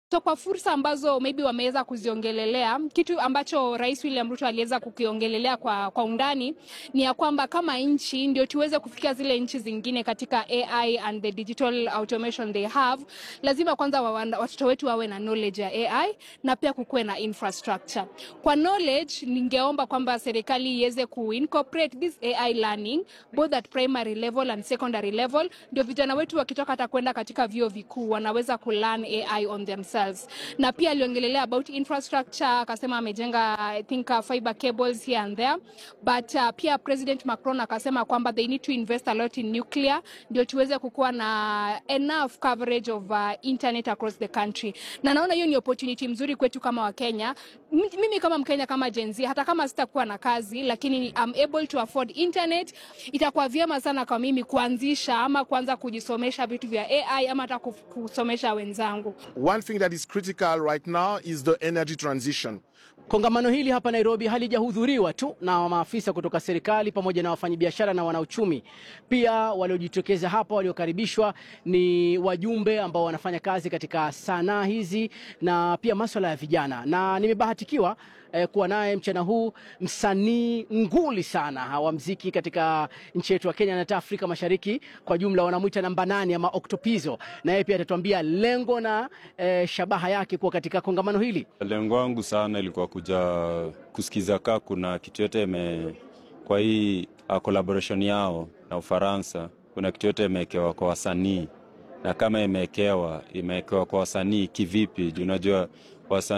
So kwa fursa ambazo maybe wameweza kuziongelelea, kitu ambacho Rais William Ruto aliweza kukiongelelea kwa, kwa undani ni ya kwamba kama nchi ndio tuweze kufikia zile nchi zingine katika AI and the digital automation they have, lazima kwanza wa- watoto wetu wawe na knowledge ya AI na pia kukuwe na infrastructure. Kwa knowledge, ningeomba kwamba serikali iweze kuincorporate this AI learning both at primary level and secondary level, ndio vijana wetu wakitoka hata kwenda katika vyuo vikuu wanaweza kulearn AI on themselves. Na pia aliongelelea about infrastructure, akasema amejenga I think uh, fiber cables here and there, but uh, pia President Macron akasema kwamba they need to invest a lot in nuclear ndio tuweze kukuwa na enough coverage of uh, internet across the country, na naona hiyo ni opportunity mzuri kwetu kama Wakenya. M- Mimi kama Mkenya kama Gen Z, hata kama sitakuwa na kazi, lakini I'm able to afford internet, itakuwa vyema sana kwa mimi kuanzisha ama kuanza kujisomesha vitu vya AI ama hata kuf- kusomesha wenzangu. One thing that is critical right now is the energy transition. Kongamano hili hapa Nairobi halijahudhuriwa tu na maafisa kutoka serikali pamoja na wafanyabiashara na wanauchumi. Pia waliojitokeza hapa waliokaribishwa ni wajumbe ambao wanafanya kazi katika sanaa hizi na pia masuala ya vijana, na nimebahatikiwa eh, kuwa naye mchana huu msanii nguli sana wa mziki katika nchi yetu ya Kenya na hata Afrika Mashariki kwa jumla, wanamwita namba nane ama Octopizo, na yeye pia atatuambia lengo na eh, shabaha yake kuwa katika kongamano hili. Lengo wangu sana ilikuwa kuja kusikiza kaa kuna kitu yote ime kwa hii uh, collaboration yao na Ufaransa, kuna kitu yote imewekewa kwa wasanii, na kama imewekewa imewekewa kwa wasanii kivipi? Juu unajua wasanii